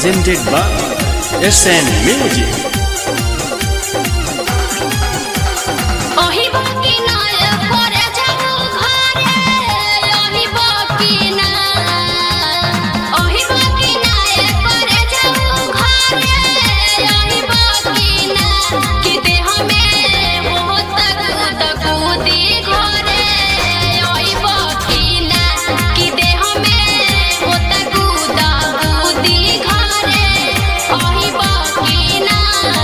presented by SN Music. ओही बाकी ना परे जाऊ घरे ओही बाकी ना ओही बाकी ना परे जाऊ घरे ओही बाकी ना कि देह में होत कूद कूदी घरे ओही बाकी ना कि देह में होत कूद कूदी घरे ओही बाकी ना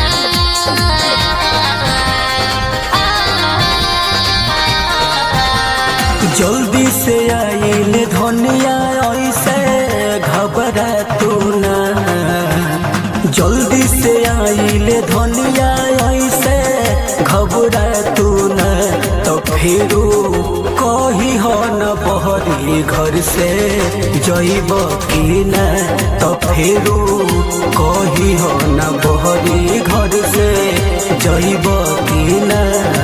जल्दी से आइल धनिया ऐसे घबरा तू ना जल्दी से आइल धनिया ऐसे घबरा तू ना तो फिरू कही हो न बहरी घर से जइब की ना तो फिरू कही हो न बहरी घर से जइब की ना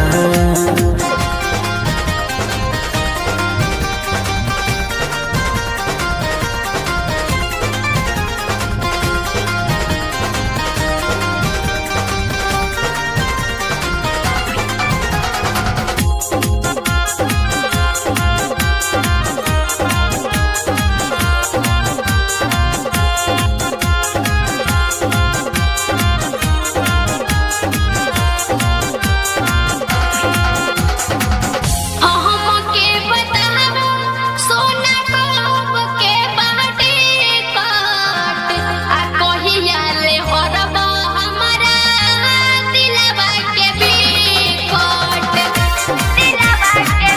हमके बतावा सोना कब के बाटे काट आ कहिया ले हरबा हमरा दिलवा के बिकट दिलवा के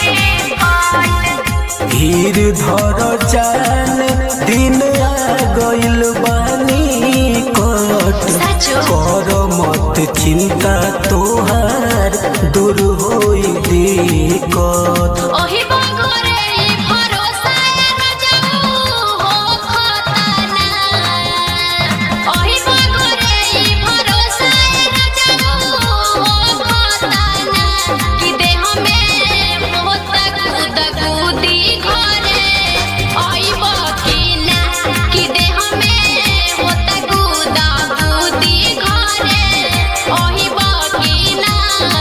बिकट धीर धर जान दिन आ गइल बानी कट सचो कर मत चिंता तोहार दूर होई दिक्कत ओही बगरे ई भरोसा न जाऊ हो खतना ओही बगरे ई भरोसा न जाऊ हो खतना कि देह में होत कूद कूदी घरे ओही बकीना कि देह में होत कूद कूदी घरे ओही बकीना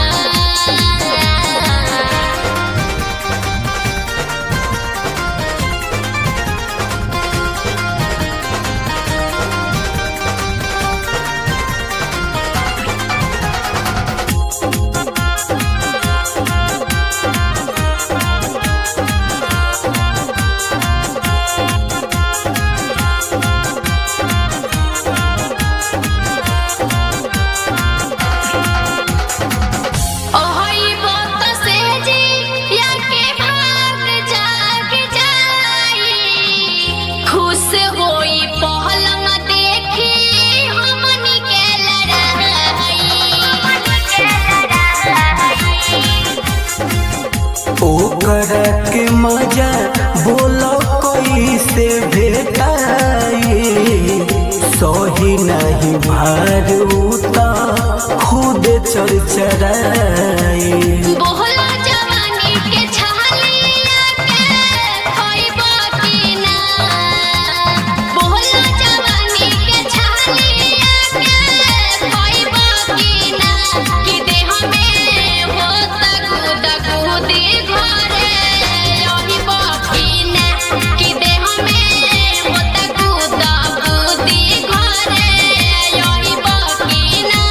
ओहई बात से जी या के भाग जाग जाई खुश होई पहलंग देखी हमनी के लड़ाई हमनी के लड़ाई ओकर के मजा बोलो कैसे भेटाई सही नहीं भार उता खुद चरचराई बोहला जवानी के छालिया के खइबा की ना बोहला जवानी के छालिया के खइबा की ना कि देह में होत कूद कूदी घरे ओही बाकी ना कि देह में होत कूद कूदी घरे ओही बाकी ना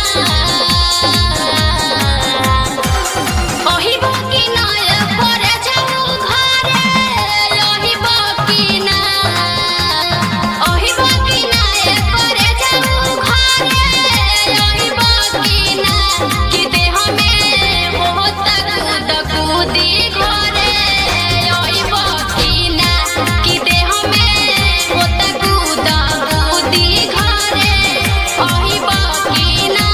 ओही बाकी ना परे जाऊ घरे ओही बाकी ना ओही बाकी ना परे जाऊ घरे ओही बाकी ना कि देह में होत कूद कूदी घरे ओही बाकी ना कि देह में होत कूद कूदी घरे ओही बाकी ना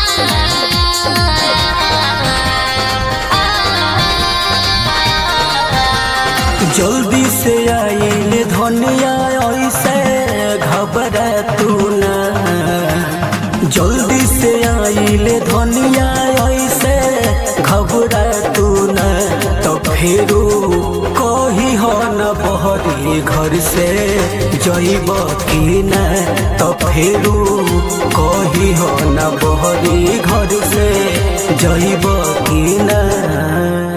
जल्दी से आइल धनिया ऐसे घबरा तू ना जल्दी से आइल धनिया ऐसे घबरा तू ना तो फेरू कही हो न बहरी बहरी घर से जइब की न तो फेरू कही हो न बहरी घर से जइब की न